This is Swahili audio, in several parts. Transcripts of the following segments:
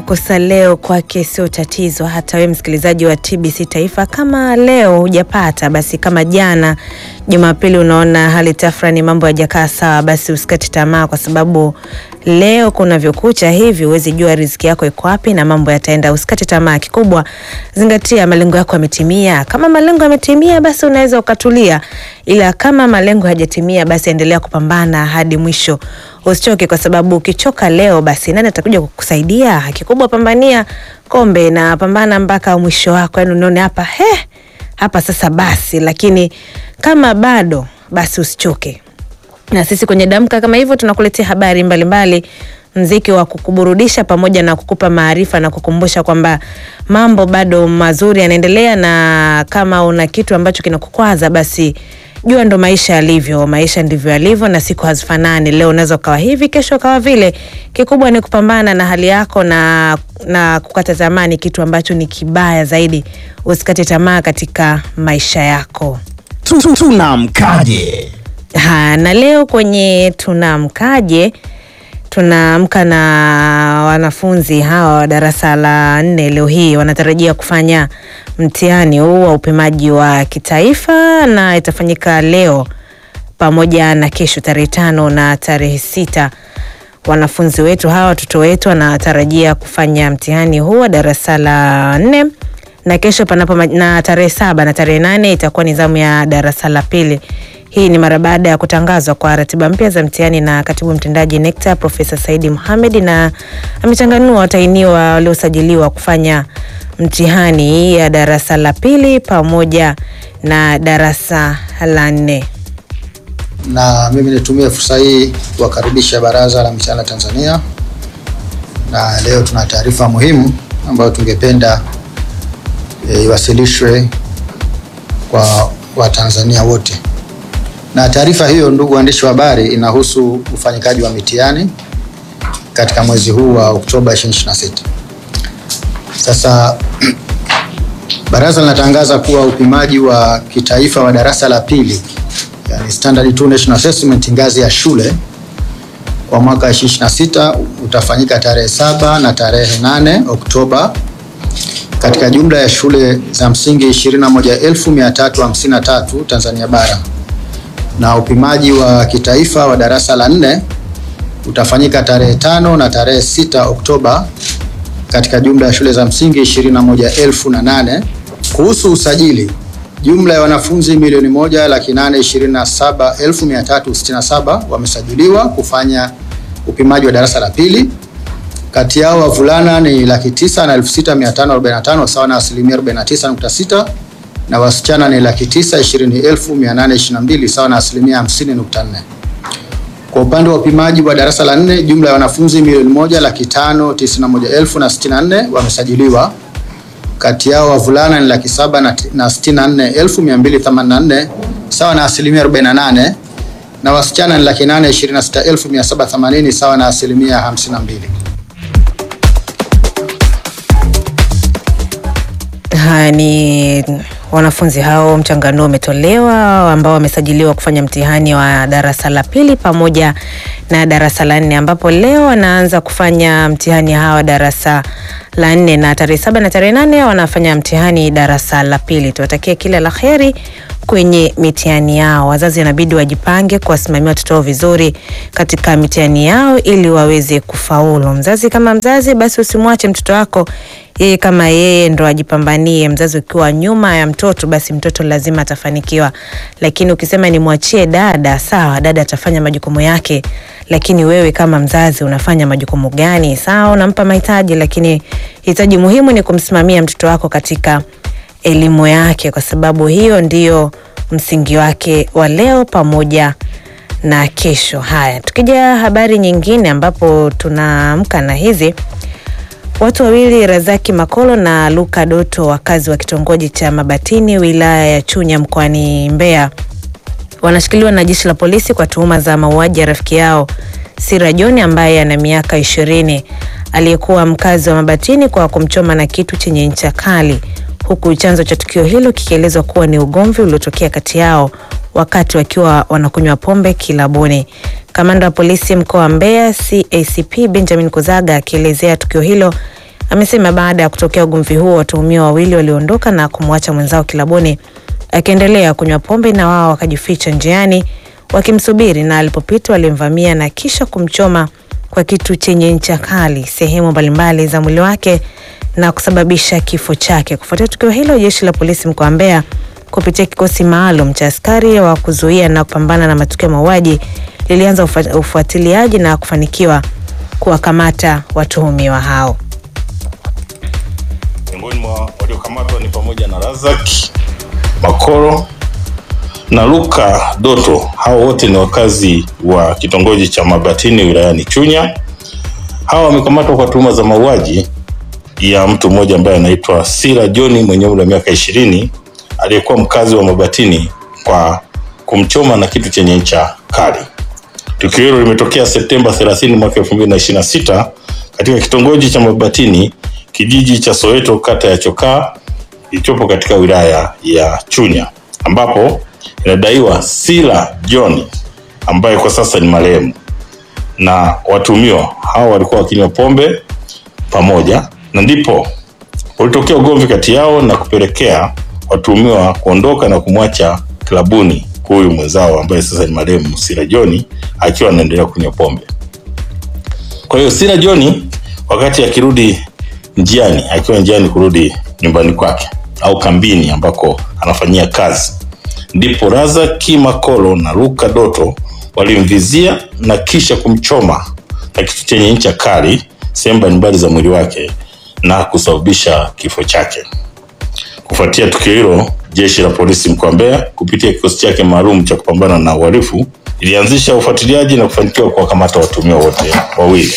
kukosa leo kwake sio tatizo. Hata we msikilizaji wa TBC Taifa, kama leo hujapata basi, kama jana Jumapili unaona hali tafrani, mambo hayajakaa sawa, basi usikate tamaa, kwa sababu leo kunavyokucha hivi huwezi jua riziki yako iko wapi na mambo yataenda. Usikate tamaa, kikubwa zingatia malengo yako yametimia. Kama malengo yametimia, basi unaweza ukatulia, ila kama malengo hayajatimia, basi endelea kupambana hadi mwisho. Usichoke, kwa sababu ukichoka leo, basi nani atakuja kukusaidia? Kikubwa pambania kombe na pambana mpaka mwisho wako, yani unaone hapa he, hapa sasa basi. Lakini kama bado, basi usichoke na sisi kwenye Damka kama hivyo tunakuletea habari mbalimbali mbali, mziki wa kukuburudisha pamoja na kukupa maarifa na kukumbusha kwamba mambo bado mazuri yanaendelea, na kama una kitu ambacho kinakukwaza basi jua ndo maisha yalivyo. Maisha ndivyo yalivyo, na siku hazifanani. Leo unaweza ukawa hivi, kesho ukawa vile. Kikubwa ni kupambana na hali yako na, na kukata tamaa ni kitu ambacho ni kibaya zaidi. Usikate tamaa katika maisha yako. Tunamkaje? Ha, na leo kwenye tunamkaje tunaamka na wanafunzi hawa wa darasa la nne. Leo hii wanatarajia kufanya mtihani huu wa upimaji wa kitaifa na itafanyika leo pamoja na kesho tarehe tano na tarehe sita. Wanafunzi wetu hawa watoto wetu wanatarajia kufanya mtihani huu wa darasa la nne na kesho panapo na tarehe saba na tarehe nane itakuwa ni zamu ya darasa la pili. Hii ni mara baada ya kutangazwa kwa ratiba mpya za mtihani na katibu mtendaji NECTA Profesa Saidi Mohamed, na amechanganua watainiwa waliosajiliwa kufanya mtihani ya darasa la pili pamoja na darasa la nne. Na mimi nitumie fursa hii kuwakaribisha Baraza la Mitihani la Tanzania, na leo tuna taarifa muhimu ambayo tungependa iwasilishwe e, kwa Watanzania wote na taarifa hiyo, ndugu waandishi wa habari, inahusu ufanyikaji wa mitihani katika mwezi huu wa Oktoba 2026. Sasa baraza linatangaza kuwa upimaji wa kitaifa wa darasa la pili, yani Standard 2 National Assessment ngazi ya shule kwa mwaka 2026 utafanyika tarehe saba na tarehe 8 Oktoba katika jumla ya shule za msingi 21353 Tanzania bara na upimaji wa kitaifa wa darasa la nne utafanyika tarehe tano na tarehe sita Oktoba katika jumla ya shule za msingi 21,008. Kuhusu usajili, jumla ya wanafunzi milioni moja laki nane ishirini na saba elfu mia tatu sitini na saba wamesajiliwa kufanya upimaji wa darasa la pili. Kati yao wavulana ni laki tisa na elfu sita mia tano arobaini na tano sawa na asilimia 49.6 na wasichana ni laki tisa ishirini elfu mia nane ishirini na mbili sawa na asilimia hamsini nukta nne. Kwa upande wa upimaji wa darasa la nne, jumla ya wanafunzi milioni moja laki tano tisini na moja elfu na sitini na nne wamesajiliwa. Kati yao wavulana ni laki saba na sitini na nne elfu mia mbili themanini na nne sawa na asilimia arobaini na nane na wasichana ni laki nane ishirini na sita elfu mia saba themanini sawa na asilimia hamsini na mbili. Haya ni wanafunzi hao, mchanganuo umetolewa ambao wamesajiliwa kufanya mtihani wa darasa la pili pamoja na darasa la nne, ambapo leo wanaanza kufanya mtihani hawa darasa la nne na tarehe saba na tarehe nane wanafanya mtihani darasa la pili. Tuwatakie kila la heri kwenye mitihani yao. Wazazi wanabidi wajipange kuwasimamia watoto wao vizuri katika mitihani yao ili waweze kufaulu. Mzazi kama mzazi, basi usimwache mtoto wako yeye kama yeye ndo ajipambanie. Mzazi ukiwa nyuma ya mtoto, basi mtoto lazima atafanikiwa, lakini ukisema nimwachie dada, sawa, dada atafanya majukumu yake, lakini wewe kama mzazi unafanya majukumu gani? Sawa, unampa mahitaji, lakini hitaji muhimu ni kumsimamia mtoto wako katika elimu yake, kwa sababu hiyo ndiyo msingi wake wa leo pamoja na kesho. Haya, tukija habari nyingine, ambapo tunaamka na hizi Watu wawili Razaki Makolo na Luka Doto, wakazi wa kitongoji cha Mabatini, wilaya ya Chunya, mkoani Mbeya, wanashikiliwa na jeshi la polisi kwa tuhuma za mauaji ya rafiki yao Sira John ambaye ana miaka ishirini, aliyekuwa mkazi wa Mabatini kwa kumchoma na kitu chenye ncha kali, huku chanzo cha tukio hilo kikielezwa kuwa ni ugomvi uliotokea kati yao wakati wakiwa wanakunywa pombe kilabuni. Kamanda wa polisi mkoa wa Mbeya CACP Benjamin Kuzaga akielezea tukio hilo amesema baada ya kutokea ugomvi huo, watuhumiwa wawili waliondoka na kumwacha mwenzao kilabuni akiendelea kunywa pombe, na wao wakajificha njiani wakimsubiri, na alipopita walimvamia na kisha kumchoma kwa kitu chenye ncha kali sehemu mbalimbali za mwili wake na kusababisha kifo chake. Kufuatia tukio hilo, jeshi la polisi mkoa wa Mbeya kupitia kikosi maalum cha askari wa kuzuia na kupambana na matukio ya mauaji lilianza ufa- ufuatiliaji na kufanikiwa kuwakamata watuhumiwa hao. Miongoni mwa waliokamatwa ni pamoja na Razak Makoro na Luka Doto. Hao wote ni wakazi wa kitongoji cha Mabatini wilayani Chunya. Hawa wamekamatwa kwa tuhuma za mauaji ya mtu mmoja ambaye anaitwa Sira John mwenye umri wa miaka ishirini aliyekuwa mkazi wa Mabatini kwa kumchoma na kitu chenye ncha kali. Tukio hilo limetokea Septemba 30 mwaka 2026 katika kitongoji cha Mabatini, kijiji cha Soweto, kata ya Chokaa kilichopo katika wilaya ya Chunya, ambapo inadaiwa Sila John ambaye kwa sasa ni marehemu na watuhumiwa hao walikuwa wakinywa pombe pamoja, na ndipo ulitokea ugomvi kati yao na kupelekea watuhumiwa kuondoka na kumwacha klabuni huyu mwenzao ambaye sasa ni marehemu Sira John akiwa anaendelea kunywa pombe. Kwa hiyo Sira John wakati akirudi njiani, akiwa njiani kurudi nyumbani kwake au kambini ambako anafanyia kazi, ndipo Razaki Makolo na Luka Doto walimvizia na kisha kumchoma na kitu chenye ncha kali sehemu mbalimbali za mwili wake na kusababisha kifo chake. Kufuatia tukio hilo, jeshi la polisi mkoa wa Mbeya kupitia kikosi chake maalum cha kupambana na uhalifu ilianzisha ufuatiliaji na kufanikiwa kuwakamata watuhumiwa wote wawili.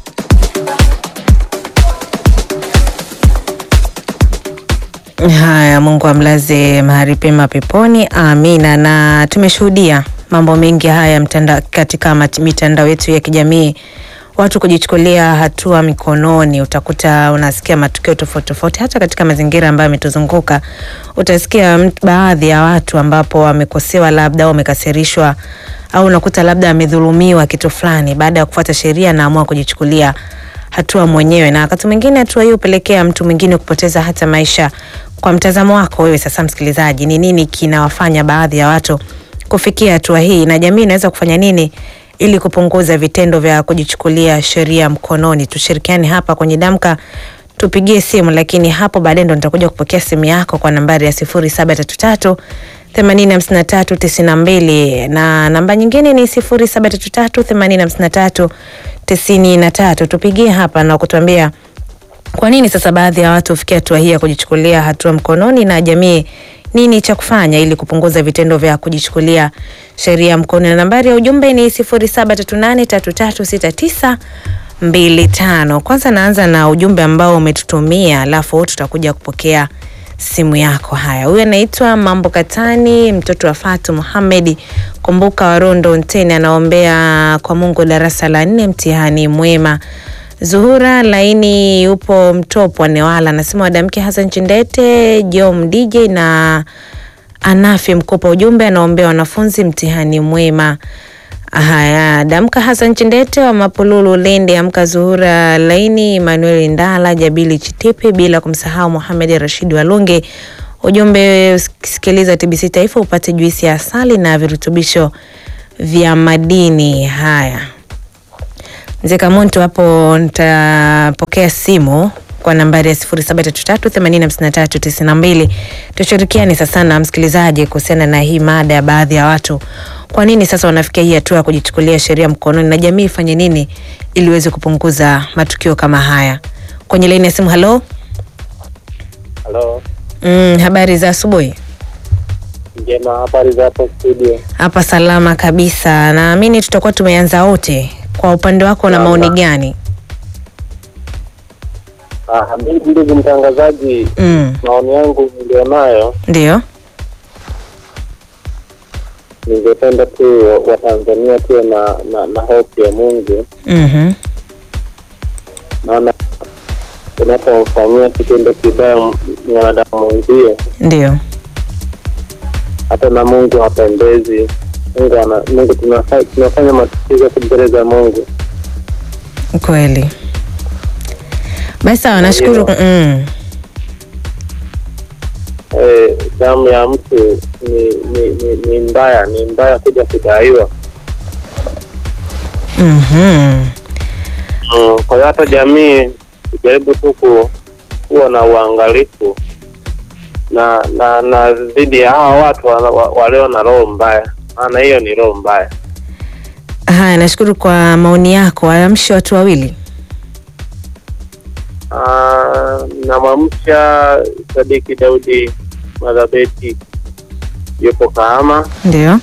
Haya, Mungu amlaze mahali pema peponi, amina. Na tumeshuhudia mambo mengi haya mtanda, katika mat- mitandao yetu ya kijamii, watu kujichukulia hatua mikononi. Utakuta unasikia matukio tofauti tofauti, hata katika mazingira ambayo yametuzunguka utasikia mt- baadhi ya watu ambapo wamekosewa, labda wamekasirishwa, au unakuta labda amedhulumiwa kitu fulani, baada ya kufuata sheria anaamua kujichukulia hatua mwenyewe, na wakati mwingine hatua hiyo hupelekea mtu mwingine kupoteza hata maisha. Kwa mtazamo wako wewe sasa, msikilizaji, ni nini kinawafanya baadhi ya watu kufikia hatua hii, na jamii inaweza kufanya nini ili kupunguza vitendo vya kujichukulia sheria mkononi? Tushirikiane hapa kwenye Damka, tupigie simu, lakini hapo baadaye ndo nitakuja kupokea simu yako kwa nambari ya sifuri saba tatu tatu themanini hamsini na tatu tisini na mbili na namba nyingine ni sifuri saba tatu tatu themanini hamsini na tatu tisini na tatu. Tupigie hapa na kutuambia kwa nini sasa baadhi ya watu hufikia hatua hii ya kujichukulia hatua mkononi, na jamii nini cha kufanya ili kupunguza vitendo vya kujichukulia sheria mkononi. Na nambari ya ujumbe ni sifuri saba tatu nane tatu tatu sita tisa mbili tano. Kwanza naanza na ujumbe ambao umetutumia, alafu tutakuja kupokea simu yako. Haya, huyu anaitwa Mambo Katani, mtoto wa Fatu Muhamedi Kumbuka Warondo Nteni, anaombea kwa Mungu darasa la nne mtihani mwema. Zuhura Laini yupo Mtopwa Newala, anasema wadamke Hassan Chindete, Jom DJ na Anafi Mkopa. Ujumbe anaombea wanafunzi mtihani mwema. Haya, damka Hassan Chindete wa Mapululu Lindi, amka Zuhura Laini, Emmanuel Ndala, Jabili Chitipi, bila kumsahau Mohamed Rashid Walunge. Ujumbe, sikiliza TBC Taifa upate juisi ya asali na virutubisho vya madini. Haya, Mzee Kamuntu, hapo nitapokea simu kwa nambari ya sifuri saba tatu tatu themanini hamsini na tatu tisini na mbili. Tushirikiane sasa na msikilizaji kuhusiana na hii mada ya baadhi ya watu, kwa nini sasa wanafikia hii hatua ya kujichukulia sheria mkononi, na jamii ifanye nini ili iweze kupunguza matukio kama haya. Kwenye laini ya simu, halo. Halo, Mm, habari za asubuhi. njema. Habari za hapo studio? Hapa salama kabisa, naamini tutakuwa tumeanza wote. Kwa upande wako na Sawa. maoni gani? Ah, mimi ndugu mtangazaji, Mm, maoni yangu nilionayo, ndio. ningependa tu Watanzania tuwe na, na, na hofu ya Mungu, Mhm. maana unapomfanyia kitendo kibaya m- mwanadamu mwenzie, Ndio. hata na Mungu hapendezi. Mungu ana, Mungu tunafa- tunafanya matukio yetu mbele za Mungu. Kweli. Basi sawa, nashukuru. Mm. eh, damu ya mtu ni, ni, ni, ni mbaya ni mbaya kuja kudaiwa Mhm. mm, kwa hiyo hata jamii ijaribu tu ku- kuwa na uangalifu na na na dhidi ya hawa watu wa- wa- walio na roho mbaya maana hiyo ni roho mbaya Haya, nashukuru kwa maoni yako. Waamshe watu wawili. Ah, namwamsha Sadiki Daudi Madhabeti yupo Kahama. Ndio.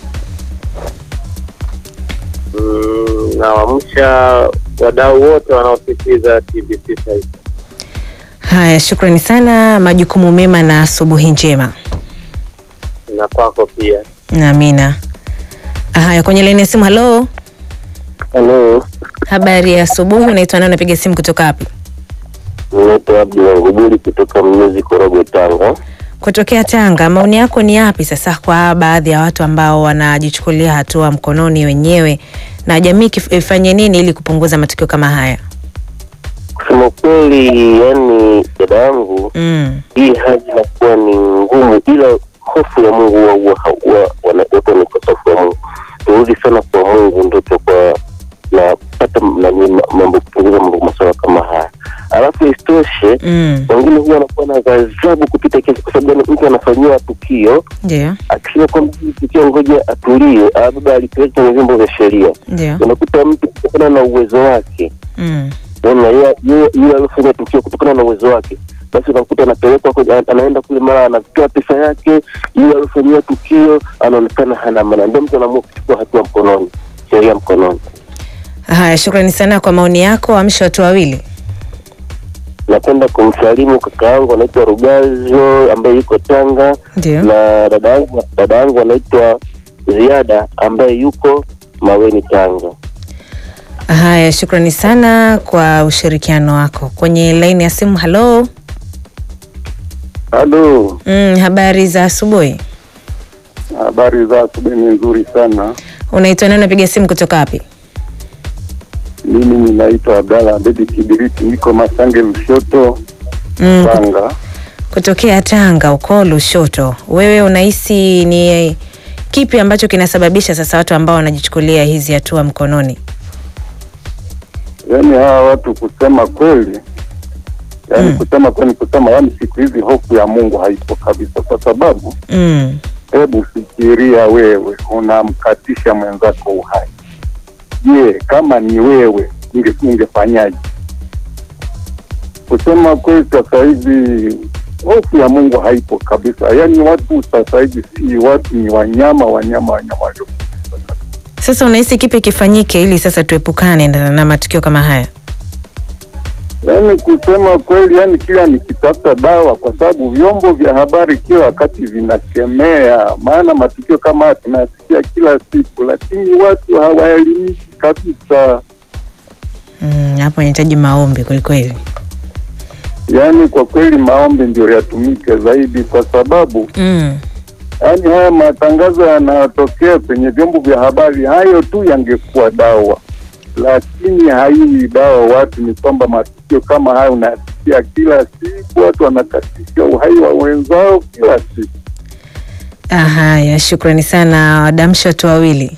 Mm, nawamsha wadau wote wanaosikiliza TBC sasa. Haya, shukrani sana, majukumu mema na asubuhi njema. na kwako pia. Amina. Haya, kwenye laini ya simu. Halo, Halo, habari ya asubuhi. Unaitwa nani? Unapiga simu kutoka wapi? naitwa Abdi Wangubuli kutoka Mnyuzi, Korogwe, Tanga. Kutokea Tanga. Maoni yako ni yapi sasa kwa baadhi ya watu ambao wanajichukulia hatua mkononi wenyewe, na jamii kif- ifanye nini ili kupunguza matukio kama haya? Kusema kweli, yani dada yangu, Mm. hii hali inakuwa ni ngumu, ila hofu ya Mungu huwa huwa huwa wanakuwa ni ukosefu wa Mungu. Turudi sana kwa Mungu, ndio tutakuwa napata nani mambo kupunguza mambo masuala kama haya. Alafu isitoshe Mm. wengine huwa wanakuwa na ghadhabu kupita kiasi, kwa sababu mtu anafanyiwa tukio Ndio, akisema kwamba hili tukio ngoja atulie, labda alipeleka kwenye vyombo vya sheria, ndio. unakuta mtu kutokana na uwezo wake Mm. Unaona, yeye yeye- yeye alifanya tukio kutokana na uwezo wake, basi unakuta anapelekwa kwenye- anaenda kule, mara anatoa pesa yake, yeye alifanyia tukio, anaonekana hana maana, ndio mtu anaamua kuchukua hatua mkononi, sheria mkononi. Haya, shukrani sana kwa maoni yako. Amsha watu wawili. Napenda kumsalimu kaka yangu anaitwa Rugazo ambaye yuko Tanga Ndio. na dada yangu dada yangu anaitwa Ziada ambaye yuko Maweni, Tanga. Haya, shukrani sana kwa ushirikiano wako. Kwenye laini ya simu. Halo. Halo, Mm, habari za asubuhi. habari za asubuhi ni nzuri sana. Unaitwa nani? Unapiga simu kutoka wapi? Mimi ninaitwa Abdalla Abedi Kibiriti, niko Masange Lushoto, Mm, kut- Tanga. kutokea Tanga uko Lushoto. Wewe unahisi ni kipi ambacho kinasababisha sasa watu ambao wanajichukulia hizi hatua mkononi? Yaani hawa watu kusema kweli, yaani Mm. kusema kweli, kusema yaani siku hizi hofu ya Mungu haipo kabisa, kwa sababu Mm, hebu fikiria, wewe unamkatisha mwenzako uhai. Je, kama ni wewe unge- ungefanyaje? Kusema kweli, sasa hivi hofu ya Mungu haipo kabisa. Yaani watu sasa hivi si watu, ni wanyama, wanyama, wanyama walio sasa unahisi kipi kifanyike ili sasa tuepukane na, na matukio kama haya? Yaani kusema kweli, yani kila nikitafuta dawa, kwa sababu vyombo vya habari kila wakati vinakemea, maana matukio kama haya tunasikia kila siku, lakini watu hawaelimiki kabisa. Mm, hapo inahitaji maombi kwelikweli. Yaani kwa kweli maombi ndio yatumike zaidi, kwa sababu Mm, yaani haya matangazo yanayotokea kwenye vyombo vya habari, hayo tu yangekuwa dawa, lakini haiwi dawa. Watu ni kwamba matukio kama haya unasikia kila siku, watu wanakatisha uhai wa wenzao kila siku. haya, shukrani sana. Wadamsha watu wawili.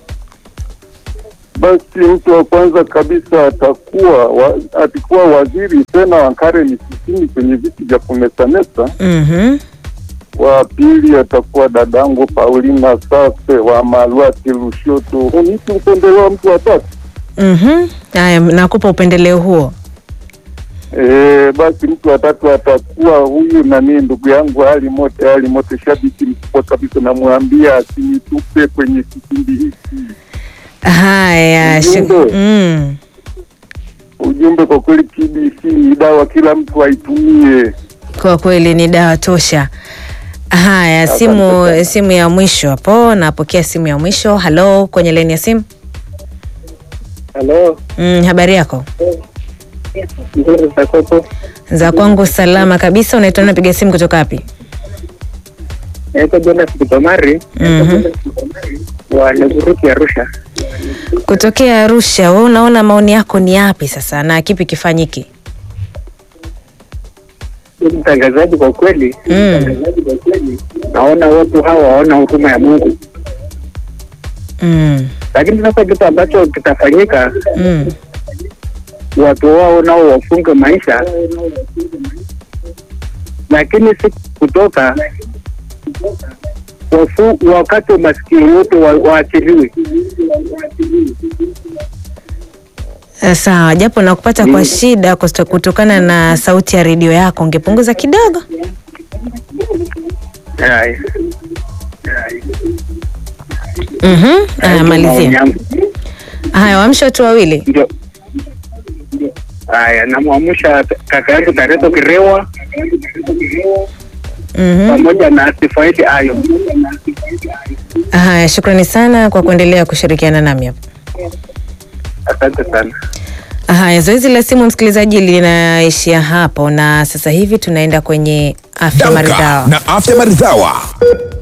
Basi mtu wa kwanza kabisa atakuwa wa, atakuwa waziri tena wa Karen Kusini kwenye viti vya kumesamesa. Mhm. Wa pili atakuwa dadangu Paulina Safe wa Malwati Lushoto. Unipi upendeleo mtu wa tatu? Mhm. Haya, nakupa upendeleo huo. E, basi mtu wa tatu atakuwa huyu nani, ndugu yangu Ali Mote. Ali Mote shabiki mkubwa kabisa, namwambia asinitupe kwenye kipindi hiki. Haya, shuk- Ujumbe. mm. Ujumbe kwa kweli, TBC ni dawa, kila mtu aitumie. Kwa kweli ni dawa tosha. Haya, Asante simu sana. simu ya mwisho hapo, napokea simu ya mwisho. Halo, kwenye laini ya simu. Halo, Mm, habari yako? nzuri za kwako? Za kwangu salama kabisa. Unaitwa nani? Napiga simu kutoka wapi? Naitwa Jonas Kitomari Mhm. wa Neguruki Arusha. Kutokea Arusha. Wewe unaona maoni yako ni yapi sasa na kipi kifanyike? Ndugu mtangazaji, kwa kweli Mm. naona watu hawa hawana huruma ya Mungu, Mm. lakini sasa kitu ambacho kitafanyika, Mm. watu wao nao wafunge maisha, lakini si kutoka wafu, wakati umaskini wote wa- waachiliwe. Eh, Sawa, japo nakupata kwa shida kusto- kutokana na sauti ya redio yako, ungepunguza kidogo. Haya. Mhm. Haya, Maoni malizia. yangu. Haya, waamsha watu wawili. Ndio. Haya, namwamsha kaka yangu Tareto Kirewa Mhm. pamoja na Sifaidi Ayo. Haya, shukrani sana kwa kuendelea kushirikiana nami hapa. Asante sana. Haya, zoezi la simu msikilizaji linaishia hapo, na sasa hivi tunaenda kwenye afya Damka maridhawa. na afya maridhawa.